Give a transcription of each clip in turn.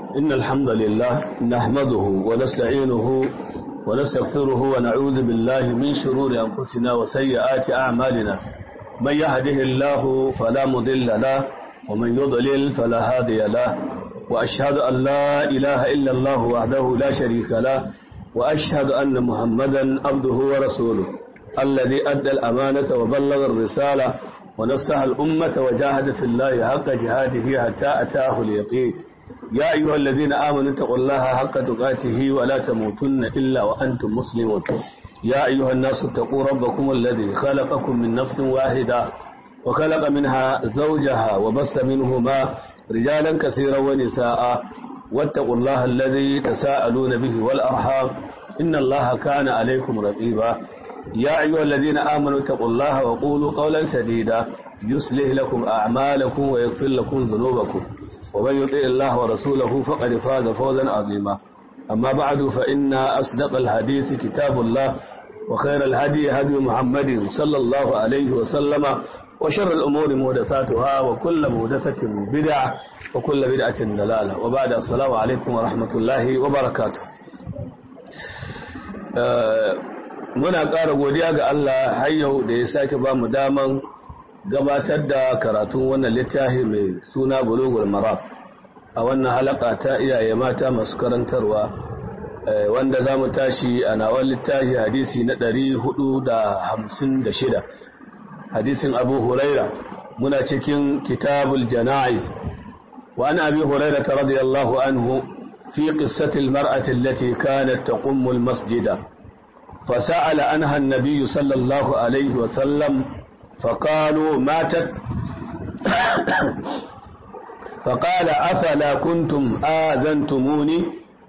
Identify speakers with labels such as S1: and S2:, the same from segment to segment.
S1: إن الحمد لله نحمده ونستعينه ونستغفره ونعوذ بالله من شرور أنفسنا وسيئات أعمالنا من يهده الله فلا مضل له ومن يضلل فلا هادي له وأشهد أن لا إله إلا الله وحده لا شريك له وأشهد أن محمدا عبده ورسوله الذي أدى الأمانة وبلغ الرسالة ونصح الأمة وجاهد في الله حق جهاده حتى أتاه اليقين يا أيها الذين آمنوا اتقوا الله حق تقاته ولا تموتن إلا وأنتم مسلمون يا أيها الناس اتقوا ربكم الذي خلقكم من نفس واحدة وخلق منها زوجها وبث منهما رجالا كثيرا ونساء واتقوا الله الذي تساءلون به والأرحام إن الله كان عليكم رقيبا يا أيها الذين آمنوا اتقوا الله وقولوا قولا سديدا يصلح لكم أعمالكم ويغفر لكم ذنوبكم ومن يطع الله ورسوله فقد فاز فوزا عظيما أما بعد فإن أصدق الحديث كتاب الله وخير الهدي هدي محمد صلى الله عليه وسلم وشر الأمور محدثاتها وكل محدثة بدعة وكل بدعة دلالة وبعد السلام عليكم ورحمة الله وبركاته muna ƙara godiya ga Allah har yau da ya sake ba mu daman gabatar da karatun wannan littafi mai suna bulugul marab a wannan halaka ta iyaye mata masu karantarwa wanda za mu tashi a nawan littafi hadisi na 456 hadisin abu huraira muna cikin kitabul jana'iz wa an abi huraira ta radiyallahu anhu fi qissatil mar'ati allati kanat taqummu al masjida فسأل عنها النبي صلى الله عليه وسلم فقالوا ماتت فقال أفلا كنتم آذنتموني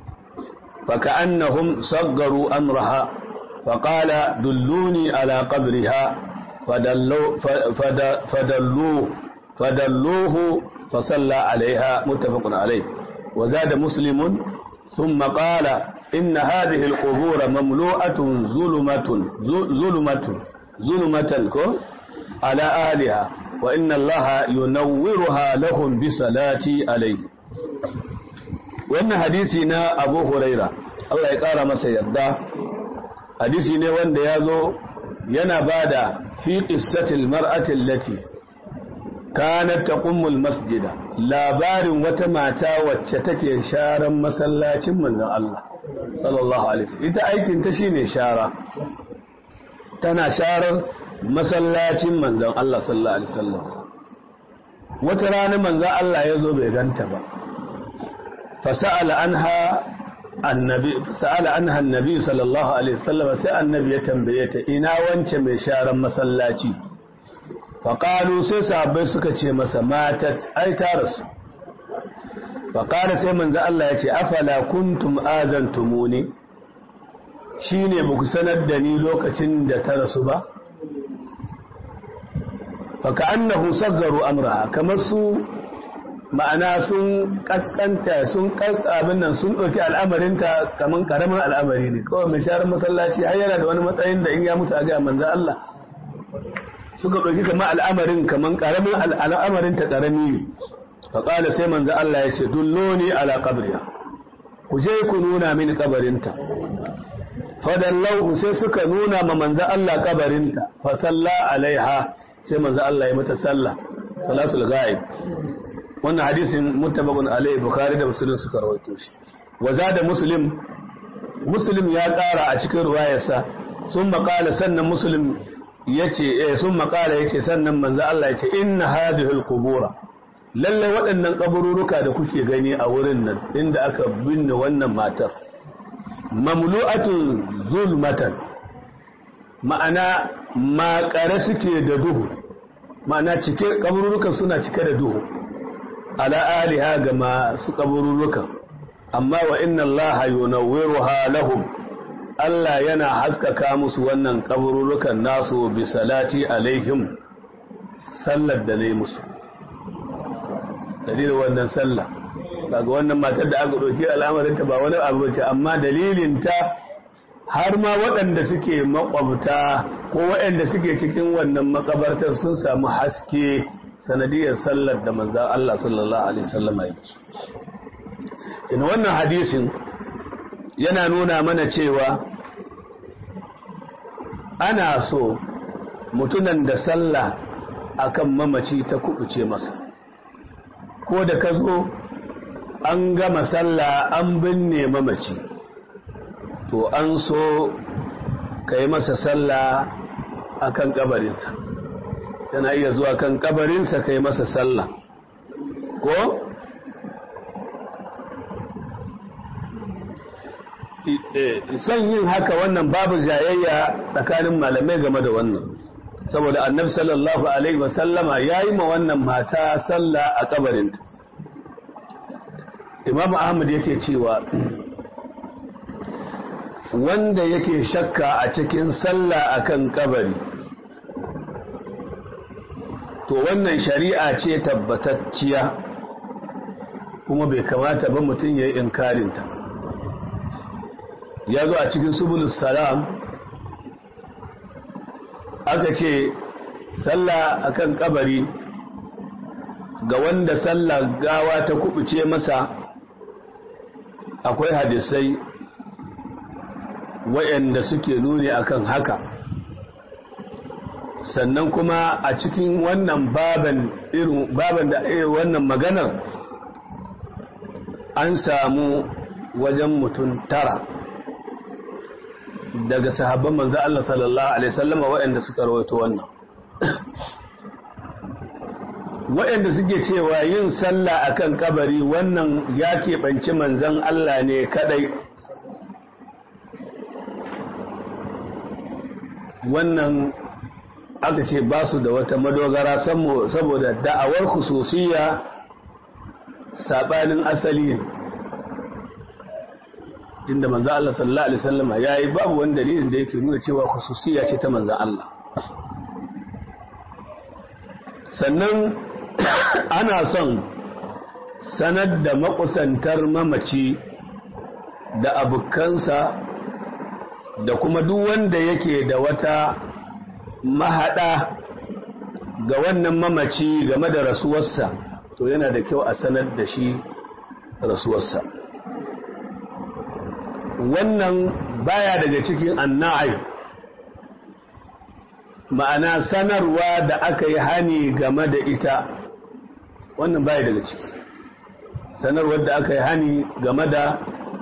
S1: فكأنهم صغروا أمرها فقال دلوني على قبرها فدلو فدلوه فدلوه فصلى عليها متفق عليه وزاد مسلم ثم قال إن هذه القبور مملوءة ظلمة ظلمة ظلمة على أهلها وإن الله ينورها لهم بصلاة عليه وإن حديثنا أبو هريرة الله يقار ما سيدا حديثنا وإن يازو ينبادا في قصة المرأة التي kanat taqummul masjida labarin wata mata wacce take sharan masallacin manzon Allah sallallahu alaihi wasallam ita aikin ta shine shara tana sharar masallacin manzon Allah sallallahu alaihi wasallam wata rana manzon Allah ya zo bai ganta ba fasa'ala anha annabi fasa'ala anha annabi sallallahu alaihi wasallam sai annabi ya tambaye ta ina wance mai sharan masallaci faƙalu sai sahabbai suka ce masa matat ai ta rasu faƙala sai manzo Allah ya ce afala kuntum azantumuni shine ba ku sanar da ni lokacin da ta rasu ba faka annahu saggaru amraha kamar su ma'ana sun kaskanta sun abin nan sun ɗauki al'amarinta kamar ƙaramin al'amari ne kawai mai sharar masallaci har yana da wani matsayin da in ya mutu a ga manzo Allah suka ɗauki kama al'amarin kaman ƙaramin al'amarin ta ƙarami ne faƙala sai manzo Allah ya ce dulloni ala qabriha ku je ku nuna mini kabarinta fadallahu sai suka nuna ma manzo Allah kabarinta fa salla alaiha sai manzo Allah ya mata sallah salatul ghaib wannan hadisin muttafaqun alaihi bukhari da muslim suka rawaito shi wa zada muslim muslim ya ƙara a cikin ruwayarsa sun maƙala sannan muslim yace eh sun makala yace sannan manzo Allah yace inna hadhihi alqubura lalle waɗannan kabururuka da kuke gani a wurin nan inda aka binne wannan matar mamlu'atun zulmatan ma'ana makare suke da duhu ma'ana cike kabururukan suna cike da duhu ala aliha ga masu kabururukan amma wa inna Allah yunawwiruha lahum Allah yana haskaka musu wannan kabururukan nasu bi salati alaihim sallar da ne musu dalilin wannan sallah daga wannan matar da aka ɗauki al'amarinta ba wani abu ce amma dalilinta har ma waɗanda suke makwabta ko waɗanda suke cikin wannan makabartar sun samu haske sanadiyar sallar da manzan Allah sallallahu alaihi wasallam ya in wannan hadisin yana nuna mana cewa ana so mutunan da sallah akan mamaci ta kubuce masa ko da ka zo an gama sallah an binne mamaci to an so ka yi masa sallah akan kabarinsa yana iya zuwa kan kabarinsa ka yi masa sallah ko son yin haka wannan babu jayayya tsakanin malamai game da wannan saboda annabi sallallahu alaihi wasallama ya yi ma wannan mata sallah a kabarinta imam ahmad yake cewa wanda yake shakka a cikin sallah akan kabari to wannan shari'a ce tabbatacciya kuma bai kamata ba mutum ya yi inkarinta ya zo a cikin subulus salam aka ce sallah akan kabari ga wanda sallah gawa ta kubuce masa akwai hadisai waɗanda suke nuni akan haka sannan kuma a cikin wannan baban irin baban da irin wannan maganar an samu wajen mutum tara daga sahabban manzo Allah sallallahu alaihi wasallam waɗanda suka rawaito wannan waɗanda suke cewa yin sallah akan kabari wannan ya keɓanci manzon Allah ne kadai wannan aka ce ba su da wata madogara saboda da'awar khususiyya sabanin asali ne inda manzo Allah sallallahu alaihi wasallam yayi babu wani dalilin da yake nuna cewa khususiyya ce ta manzo Allah sannan ana son sanar da makusantar mamaci da abukansa da kuma duk wanda yake da wata mahada ga wannan mamaci game da rasuwarsa to yana da kyau a sanar da shi rasuwarsa wannan baya daga cikin annai ma'ana sanarwa da aka yi hani game da ita wannan baya daga ciki sanarwar da aka yi hani game da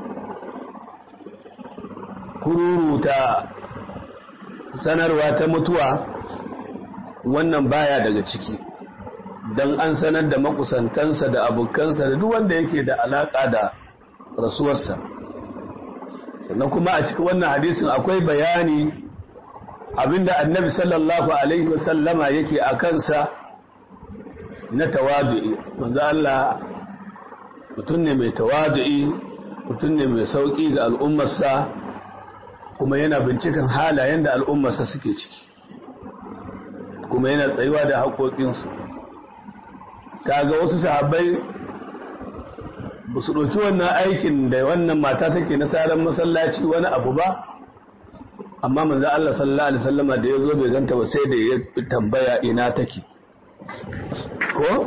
S1: kururuta sanarwa ta mutuwa wannan baya daga ciki don an sanar da makusantansa da abokansa da duk wanda yake da alaka da rasuwarsa sannan kuma a cikin wannan hadisin akwai bayani abinda annabi sallallahu alaihi wasallama yake a kansa na tawadu'i manzo Allah mutum ne mai tawadu'i mutum ne mai sauki ga al'ummarsa kuma yana binciken halayen da al'ummarsa suke ciki kuma yana tsayuwa da haƙoƙinsu kaga wasu sahabbai ba su ɗauki wannan aikin da wannan mata take na saran masallaci wani abu ba amma manzo Allah sallallahu alaihi wasallama da yazo bai ganta ba sai da ya tambaya ina take ko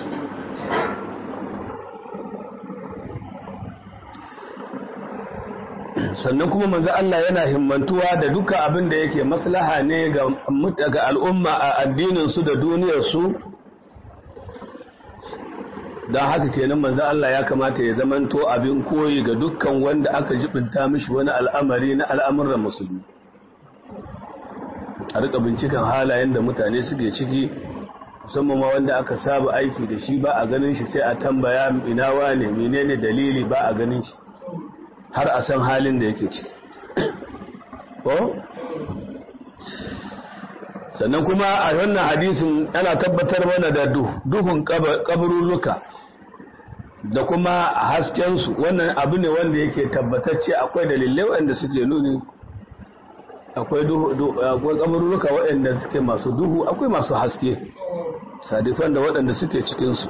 S1: sannan kuma manzo Allah yana himmantuwa da duka abin da yake maslaha ne ga ga al'umma a addinin su da duniyar su dan haka kenan manzo Allah ya kamata ya zamanto abin koyi ga dukkan wanda aka jibinta mishi wani al'amari na al'amuran musulmi a rika binciken halayen da mutane suke ciki musamman ma wanda aka saba aiki da shi ba a ganin shi sai a tambaya ina wane menene dalili ba a ganin shi har a san halin da yake ciki ko sannan kuma a wannan hadisin ana tabbatar mana da duhun kaburruka da kuma haskensu wannan abu ne wanda yake tabbatacce akwai dalilai wanda suke nuni akwai kaburruka waɗanda suke masu duhu akwai masu haske sadifan da waɗanda suke cikinsu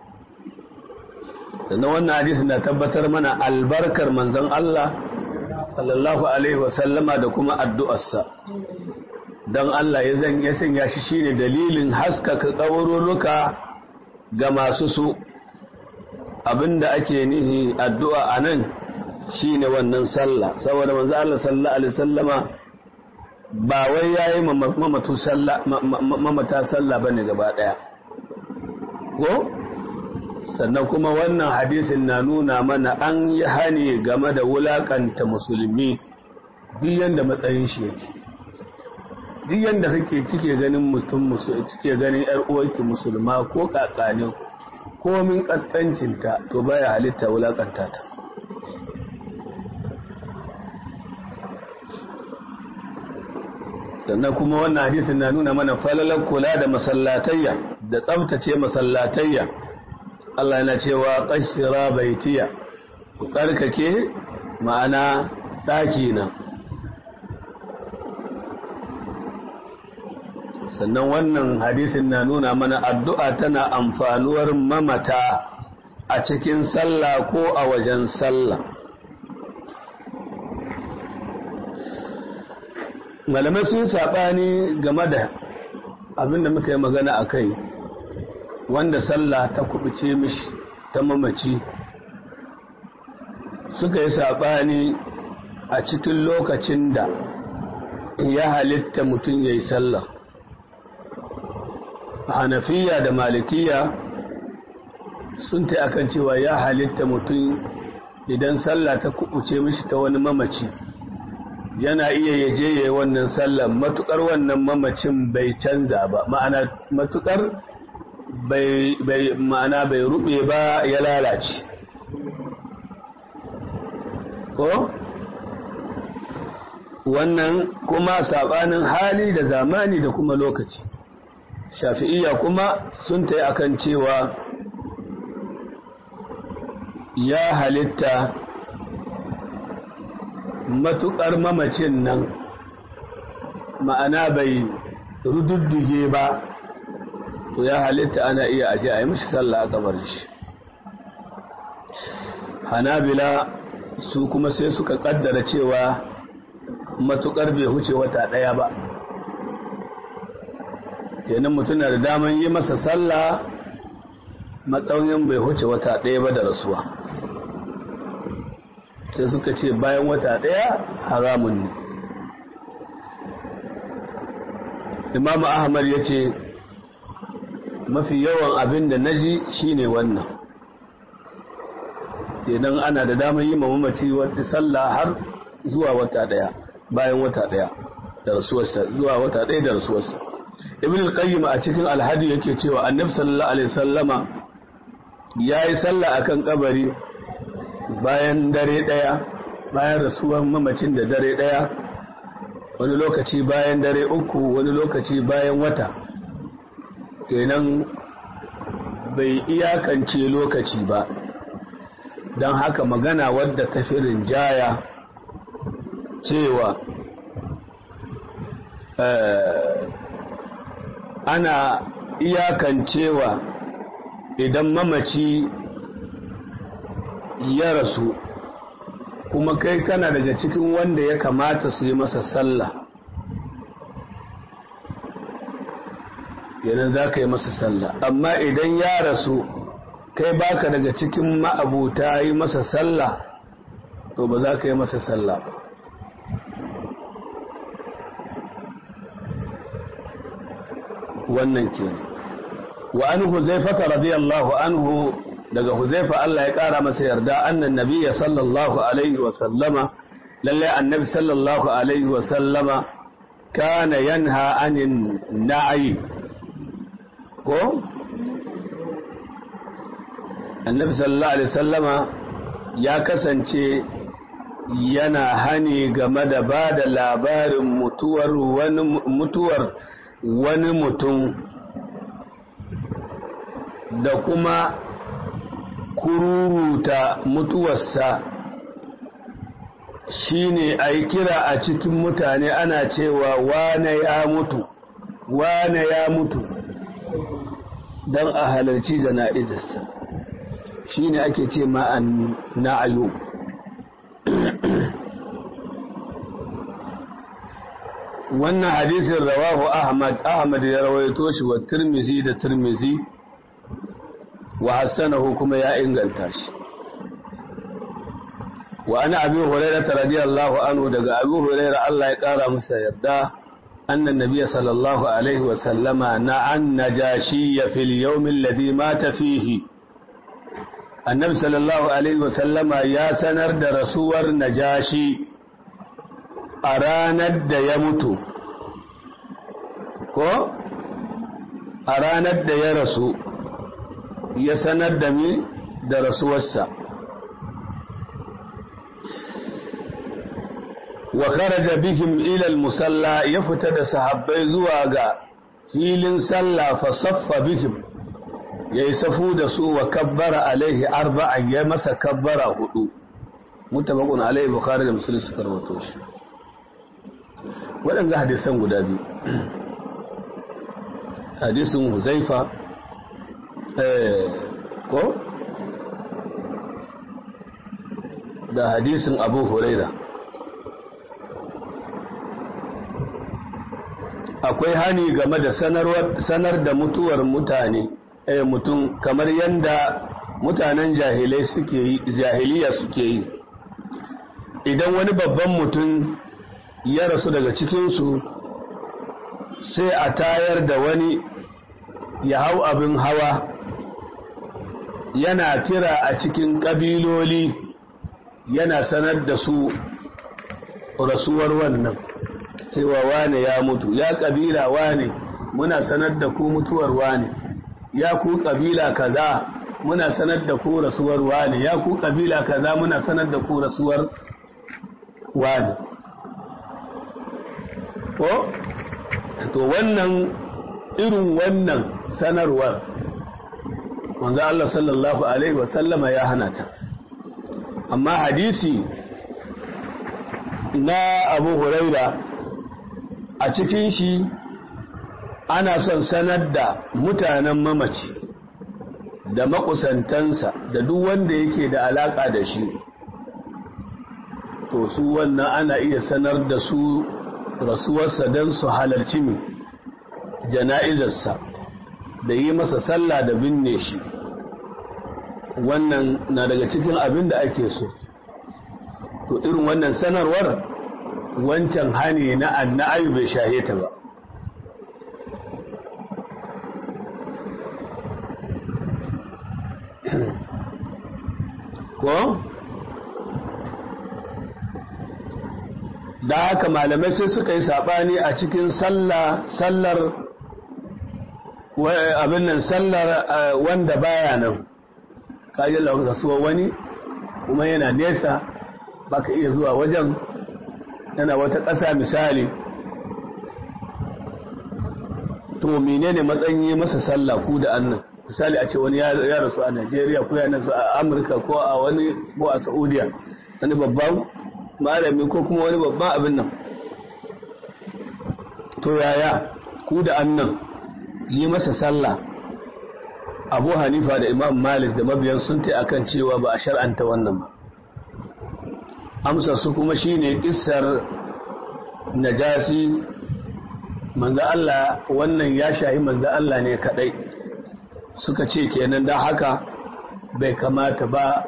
S1: sannan wannan hadisi na tabbatar mana albarkar manzon Allah sallallahu alaihi wasallama da kuma addu'arsa don Allah ya zan ya sanya shi shine dalilin haskaka kaburruka ga masu su abinda ake nihi addu'a a nan shi ne wannan sallah saboda manzo Allah sallallahu alaihi sallama ba wai ya yi mamata sallah ba ne gaba ɗaya ko sannan kuma wannan hadisin na nuna mana an yi hani game da wulakanta musulmi duk yadda matsayin shi yake duk yadda kake kike ganin mutum kike ganin yar uwarki musulma ko kakane komin kaskancinta to baya halitta wulakanta ta sannan kuma wannan hadisin na nuna mana falalar kula da masallatayya da tsabtace masallatayya Allah yana cewa qashira baitiya ku tsarkake ma'ana daki na sannan wannan hadisin na nuna mana addu'a tana amfanuwar mamata a cikin sallah ko a wajen sallah malamai sun saɓani game da abinda muka yi magana a kai wanda sallah ta kubuce mishi ta mamaci suka yi saɓani a cikin lokacin da ya halitta mutum ya yi sallah hanafiya da malikiya sun ta akan cewa ya halitta mutum idan sallah ta kubuce mishi ta wani mamaci yana iya yaje ya yi wannan sallah matukar wannan mamacin bai canza ba ma'ana matukar bai ma'ana bai rube ba ya lalace ko wannan kuma sabanin hali da zamani da kuma lokaci shafi'iyya kuma sun ta yi akan cewa ya halitta matuƙar mamacin nan ma'ana bai rududduge ba to ya halitta ana iya aje a yi mashi sallah a gabar shi hanabila su kuma sai suka kaddara cewa matuƙar bai huce wata ɗaya ba kenan mutum na da daman yi masa sallah matsaunin bai huce wata ɗaya ba da rasuwa sai suka ce bayan wata ɗaya haramun ne imam ahmad ya ce mafi yawan abin da na ji shi ne wannan kenan ana da damar yi mamaci wata sallah har zuwa wata ɗaya bayan wata ɗaya da rasuwarsa zuwa wata ɗaya da rasuwarsa ibn al-qayyim a cikin alhadi yake cewa annabi sallallahu alaihi sallama yayi sallah akan kabari bayan dare daya bayan rasuwar mamacin da dare daya wani lokaci bayan dare uku wani lokaci bayan wata kenan bai iyakance lokaci ba don haka magana wadda ta fi rinjaya cewa ana iyakancewa idan mamaci ya rasu kuma kai kana daga cikin wanda ya kamata su yi masa sallah yanar za ka yi masa sallah amma idan ya rasu kai baka daga cikin ma'abuta yi masa sallah to ba za ka yi masa sallah ba wannan ke wa an huzaifata radiyallahu anhu daga huzaifa Allah ya kara masa yarda annan nabiyya sallallahu alaihi wa sallama lalle annabi sallallahu alaihi wa sallama kana yanha anin na'i ko annabi sallallahu alaihi sallama ya kasance yana hani game da ba da labarin mutuwar wani mutuwar wani mutum da kuma kururuta mutuwarsa shine a yi kira a cikin mutane ana cewa wane ya mutu wane ya mutu don a halarci jana'izarsa shine ake ce ma'an na'ayo wannan hadisin rawahu ahmad ahmad ya rawaito shi wa tirmizi da tirmizi wa hassanahu kuma ya inganta shi wa ana abi hurairah radiyallahu anhu daga abi hurairah Allah ya kara masa yarda anna nabiyya sallallahu alaihi wa sallama na'an najashi fil yawm alladhi mata fihi annabi sallallahu alaihi wa sallama ya sanar da rasuwar najashi a ranar da ya mutu ko a ranar da ya rasu ya sanar da mi da rasuwarsa wa kharaja bihim ila al-musalla ya fita da sahabbai zuwa ga filin sallah fa saffa bihim yayi safu da su wa kabbara alaihi arba'an ya masa kabbara hudu mutabaqun alaihi bukhari da muslim suka rawato shi waɗanda hadisan guda biyu hadisin huzaifa ko da hadisin abu huraira akwai hani game da sanar da mutuwar mutane eh, mutum kamar yadda mutanen jahilai suke yi jahiliya suke yi idan wani babban mutum ya rasu daga cikinsu sai a tayar da wani ya hau abin hawa yana kira a cikin ƙabiloli yana sanar da su rasuwar wannan cewa wane ya mutu ya ƙabila wane muna sanar da ku mutuwar wane ya ku ƙabila kaza muna sanar da ku rasuwar wane ya ku ƙabila kaza muna sanar da ku rasuwar wane ko to wannan irin wannan sanarwar manzo Allah sallallahu alaihi wasallama ya hana ta amma hadisi na Abu Huraira a cikin shi ana son sanar da mutanen mamaci da makusantansa da duk wanda yake da alaka da shi to su wannan ana iya sanar da su rasuwarsa don su halarci mai jana'izarsa da yi masa sallah da binne shi wannan na daga cikin abin da ake so to irin wannan sanarwar wancan hani na anna'ayu bai shahe ta ba ko da haka malamai sai suka yi saɓani a cikin sallar abin nan sallar wanda baya nan kaji lauka suwa wani kuma yana nesa baka iya zuwa wajen yana wata ƙasa misali to menene matsayin masa sallah ku da annan misali a ce wani ya rasu a Najeriya ko ya rasu a Amurka ko a wani ko a Saudiya wani babban malami ko kuma wani babban abin nan to yaya ku da annan yi masa sallah abu hanifa da imam malik da mabiyan sun ta akan cewa ba a shar'anta wannan ba amsar su kuma shine kissar najasi manzo Allah wannan ya shahi manzo Allah ne kadai suka ce kenan da haka bai kamata ba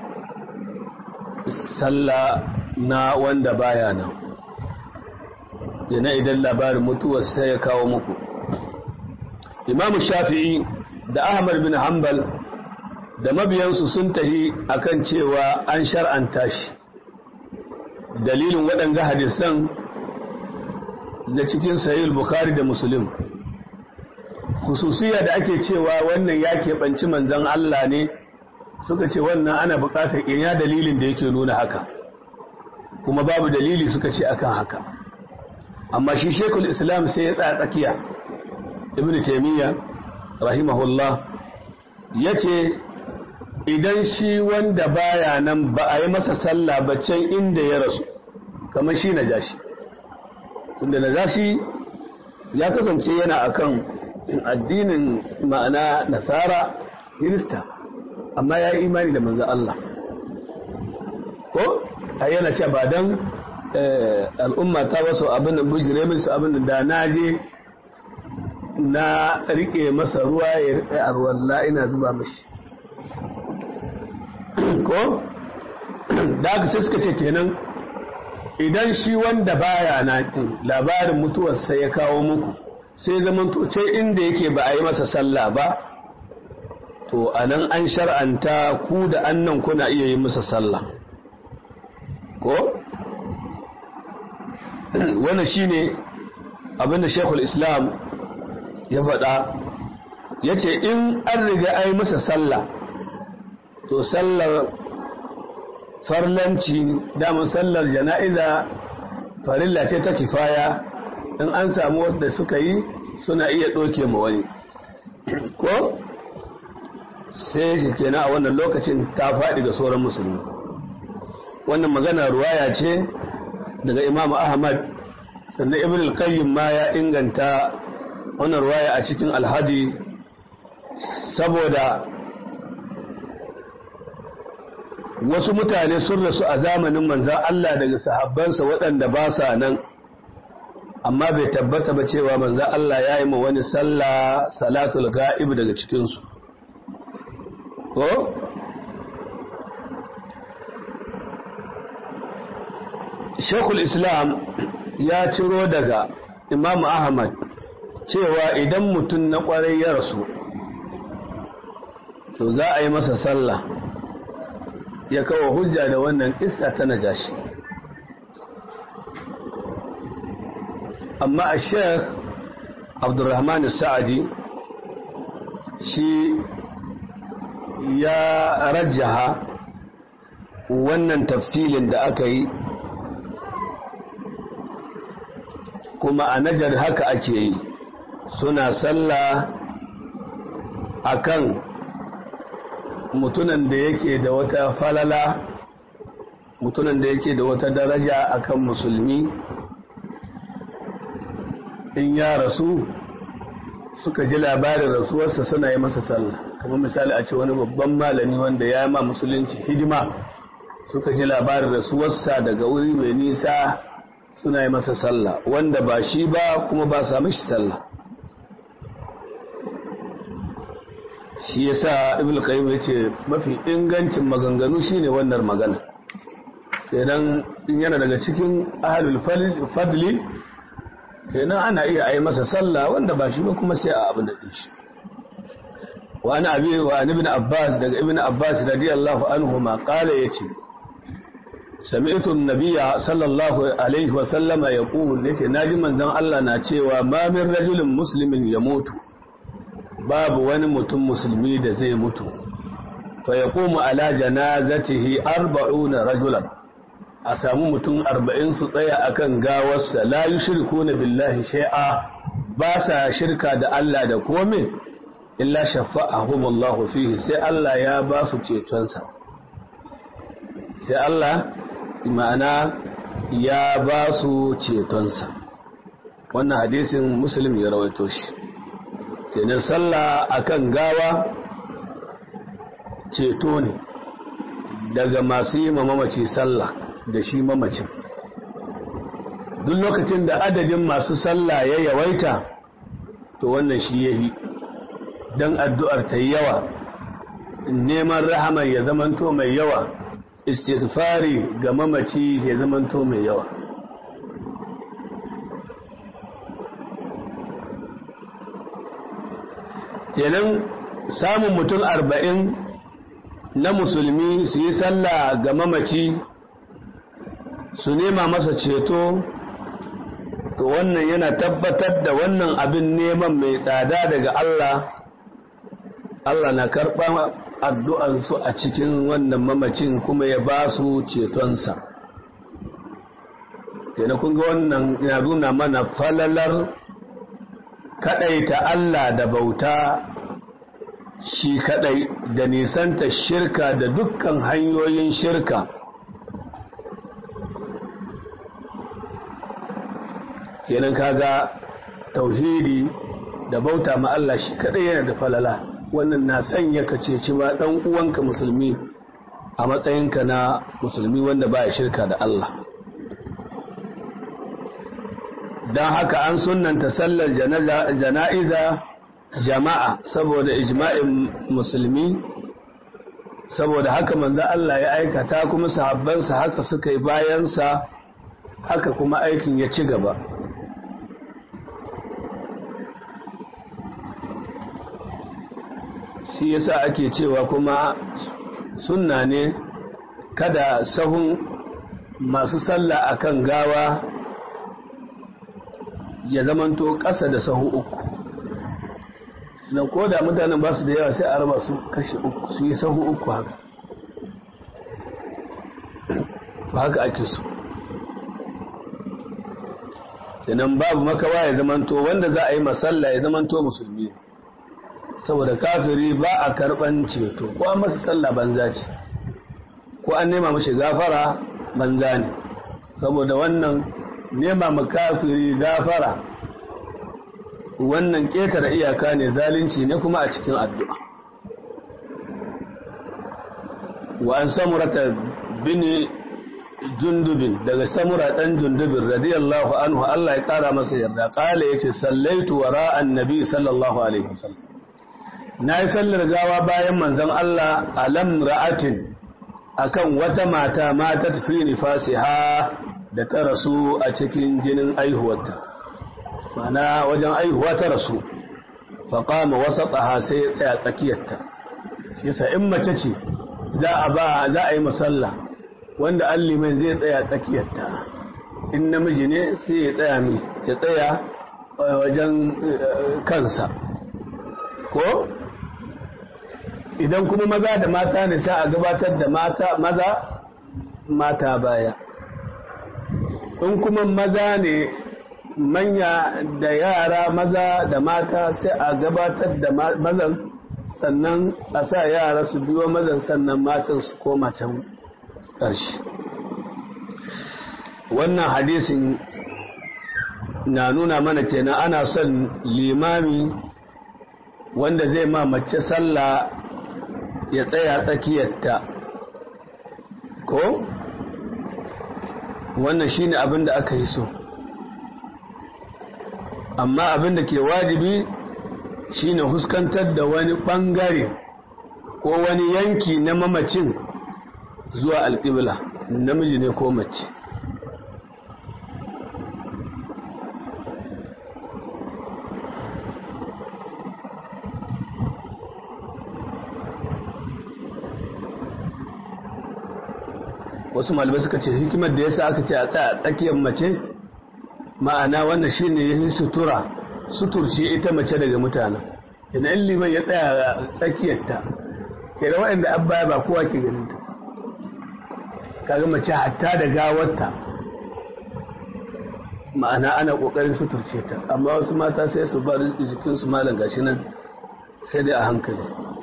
S1: sallah na wanda baya nan yana idan labarin mutuwar sai ya kawo muku imamu shafi'i da ahmad bin hanbal da mabiyansu sun tahi akan cewa an shar'anta shi dalilin waɗanga hadisan da cikin sahih bukhari da muslim khususiyya da ake cewa wannan ya keɓanci manzon Allah ne suka ce wannan ana buƙatar ina dalilin da yake nuna haka kuma babu dalili suka ce akan haka amma shi shekul islam sai ya tsaya tsakiya ibn taimiyya rahimahullah ya ce idan shi wanda baya nan ba a yi masa sallah ba can inda ya rasu kamar shi na jashi tunda na jashi ya kasance yana akan addinin ma'ana nasara kirista amma ya yi imani da manzan Allah ko a yana ce ba don al'umma ta wasu abin da bujire musu abin da na je na rike masa ruwa ya rike a ruwan ina zuba mashi ko da aka sai suka ce kenan idan shi wanda baya na labarin mutuwarsa ya kawo muku sai zaman ce inda yake ba a yi masa sallah ba to a nan an shar'anta ku da annan kuna iya yi masa sallah ko wannan shine abinda shekul islam ya faɗa ya ce in an riga ai masa sallah to sallar farlanci damar sallar jana'iza farilla ce ta kifaya in an samu wadda suka yi suna iya ɗoke ma wani ko sai shi kenan a wannan lokacin ta faɗi ga sauran musulmi wannan magana ruwaya ce daga imam ahmad sannan ibn al-qayyim ma ya inganta wannan ruwaya a cikin alhadi saboda wasu mutane sun rasu a zamanin manzan Allah daga sahabbansa waɗanda ba sa nan amma bai tabbata ba cewa manzan Allah ya yi ma wani sallah salatul ga'ib daga cikinsu ko? shekul islam ya ciro daga imam ahmad cewa idan mutum na kwarai ya rasu to za a yi masa sallah ya kawo hujja da wannan kissa ta najashi amma a sheikh abdurrahman sa'adi shi ya rajaha wannan tafsilin da aka yi kuma a najar haka ake yi suna sallah akan mutunan da yake da wata falala mutunan da yake da wata daraja akan musulmi in ya rasu suka ji labarin rasuwarsa suna yi masa sallah kamar misali a ce wani babban malami wanda ya ma musulunci hidima suka ji labarin rasuwarsa daga wuri mai nisa suna yi masa sallah wanda ba shi ba kuma ba sa mishi sallah shi yasa ibn qayyim yace mafi ingancin maganganu shine wannan magana kenan in yana daga cikin ahlul fadli kenan ana iya ayi masa sallah wanda ba shi ba kuma sai a abin da shi wa ana abi wa ibn abbas daga ibn abbas radiyallahu anhu ma qala yace sami'tu an-nabiyya sallallahu alaihi wa sallama yaqul yace naji manzon Allah na cewa ma min rajulin muslimin ya mutu babu wani mutum musulmi da zai mutu fa yaqumu ala janazatihi arba'una rajulan a samu mutum arba'in su tsaya akan gawarsa la yushrikuna billahi shay'a ba sa shirka da Allah da komai illa shafa'ahum Allah fihi sai Allah ya ba su cetonsa sai Allah ma'ana ya ba su cetonsa wannan hadisin muslim ya rawaito shi kenan sallah akan gawa ceto ne daga masu yi mamaci sallah da shi mamacin duk lokacin da adadin masu sallah ya yawaita to wannan shi yahi don addu'ar ta yi yawa neman rahamar ya zamanto mai yawa istighfari ga mamaci ya zamanto mai yawa kenan samun mutum arba'in na musulmi su yi sallah ga mamaci su nema masa ceto to wannan yana tabbatar da wannan abin neman mai tsada daga Allah Allah na karɓa addu'ansu a cikin wannan mamacin kuma ya ba su cetonsa yana kun ga wannan ya nuna mana falalar kaɗaita Allah da bauta shi kaɗai da nisanta shirka da dukkan hanyoyin shirka kenan kaga tauhidi da bauta ma Allah shi kaɗai yana da falala wannan na sanya ka ceci ma ɗan uwanka musulmi a matsayinka na musulmi wanda ba ya shirka da Allah don haka an sunanta sallar jana'iza jama'a saboda ijma'in musulmi saboda haka manzo Allah ya aikata kuma sahabbansa haka suka yi bayansa haka kuma aikin ya ci gaba shi yasa ake cewa kuma sunna ne kada sahun masu sallah akan gawa ya zamanto ƙasa da sahu uku nan ko da mutanen ba su da yawa sai a raba su kashe uku su yi sahu uku haka ba haka ake so idan babu makawa ya zamanto wanda za a yi masalla ya zamanto musulmi saboda kafiri ba a karban ceto ko an masa sallah banza ce ko an nema mashi gafara banza ne saboda wannan nema ma kafiri gafara wannan ƙetare iyaka ne zalunci ne kuma a cikin addu'a wa an samurata bini jundubin daga samura ɗan jundubin radiyallahu anhu Allah ya ƙara masa yarda ƙala ya ce sallaitu wa ra'an nabi sallallahu alaihi wasallam na yi sallar gawa bayan manzon Allah alam ra'atin akan wata mata mata tafi nifasiha da ta rasu a cikin jinin aihuwarta mana wajen aihuwa ta rasu faƙama wasa tsaha sai ya tsaya tsakiyarta shi sa in mace ce za a ba za a yi musalla wanda an liman zai tsaya tsakiyarta in namiji ne sai ya tsaya mi ya tsaya wajen kansa ko idan kuma maza da mata ne sai a gabatar da mata maza mata baya in kuma maza ne manya da yara maza da mata sai a gabatar da mazan sannan a sa yara su biyo mazan sannan matan su koma can ƙarshe wannan hadisin na nuna mana kenan ana son limami wanda zai ma mace sallah ya tsaya tsakiyarta ko wannan shine abin da aka yi so amma abin da ke wajibi shine huskantar da wani bangare ko wani yanki na mamacin zuwa alƙibla namiji ne ko mace wasu malamai suka ce hikimar da yasa aka ce a tsaya tsakiyar mace ma'ana wannan shine yi sutura suturce ita mace daga mutanen idan liman ya tsaya tsakiyarta ke da waɗanda an baya ba kowa ke ganin ta kaga mace hatta da gawarta ma'ana ana ƙoƙarin suturce ta amma wasu mata sai su bar jikinsu malam gashi nan sai dai a hankali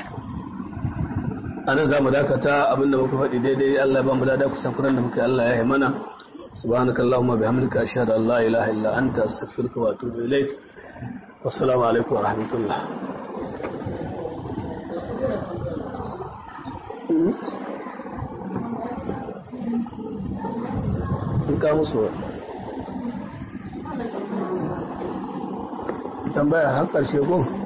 S1: anan za mu dakata abinda muka faɗi daidai Allah ba mu lada kusan kuran da muka Allah ya yi mana subhanaka allahumma bihamdika ashhadu an la ilaha illa anta astaghfiruka wa atubu ilaik wassalamu alaikum wa rahmatullah in ka musu tambaya har ƙarshe gun